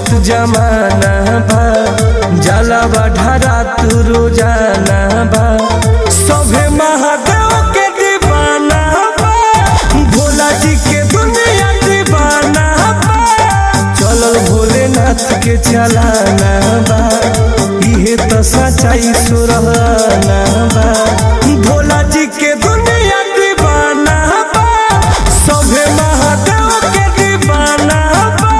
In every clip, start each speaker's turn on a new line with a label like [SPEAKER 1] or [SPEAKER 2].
[SPEAKER 1] देखत जमाना बा जाला बढ़ारा तू रोजाना बा सभे महादेव के दीवाना बा भोला जी के दुनिया दीवाना बा चलल भोलेनाथ के चलाना बा इहे तो सच्चाई सुरहाना बा भोला जी के दुनिया दीवाना बा सभे महादेव के दीवाना बा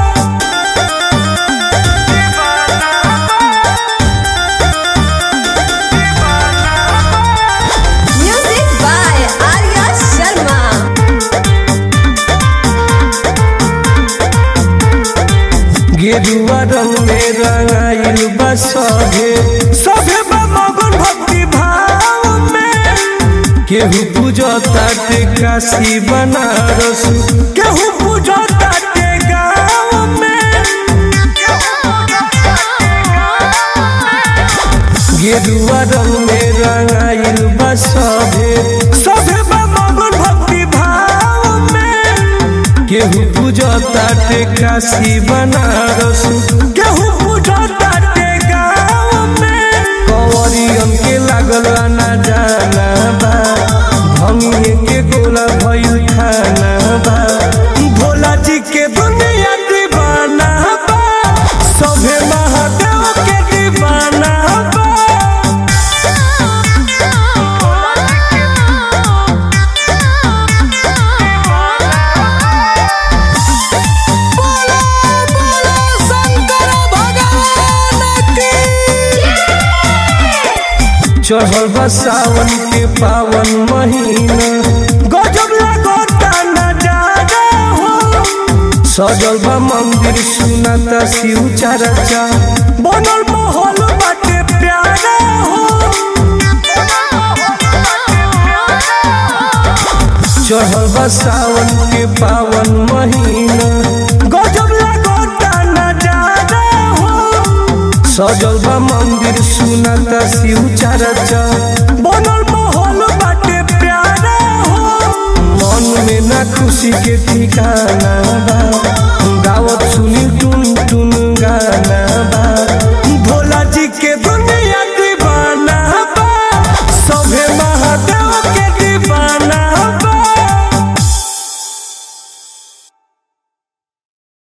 [SPEAKER 2] Music by Arya Sharma.
[SPEAKER 1] गेरुआ रंग में रंगाइल बा सभे सभे बा मगन भक्ति भाव में केहू पूजता ते काशी बनारस केहू पूजता ते गाँव में गेरुआ रंग में रंगाइल बा सभे सभे बा मगन भक्ति भाव में केहू पूजता ते काशी बनारस केहू पूजता ते गाँव में कंवरियन के लागल ना जाना बा भंगिए के गोला भइल खाना बा भोला जी के दुनिया दीवाना बा सभे महादेव के दीवाना बा चढ़ल बा सावन के पावन महीना गजब लगता नजारा हो सजल बा मंदिर सुनाता शिव चर्चा बनल माहौल बाटे प्यारा हो चढ़ल बा सावन के पावन महीना गजब लगता नजारा हो सजल बा मंदिर सुनाता शिव चर्चा बनल माहौल बाटे प्यारा हो मन में ना खुशी के ठिकाना बा गावत सुनी टुन टुन गाना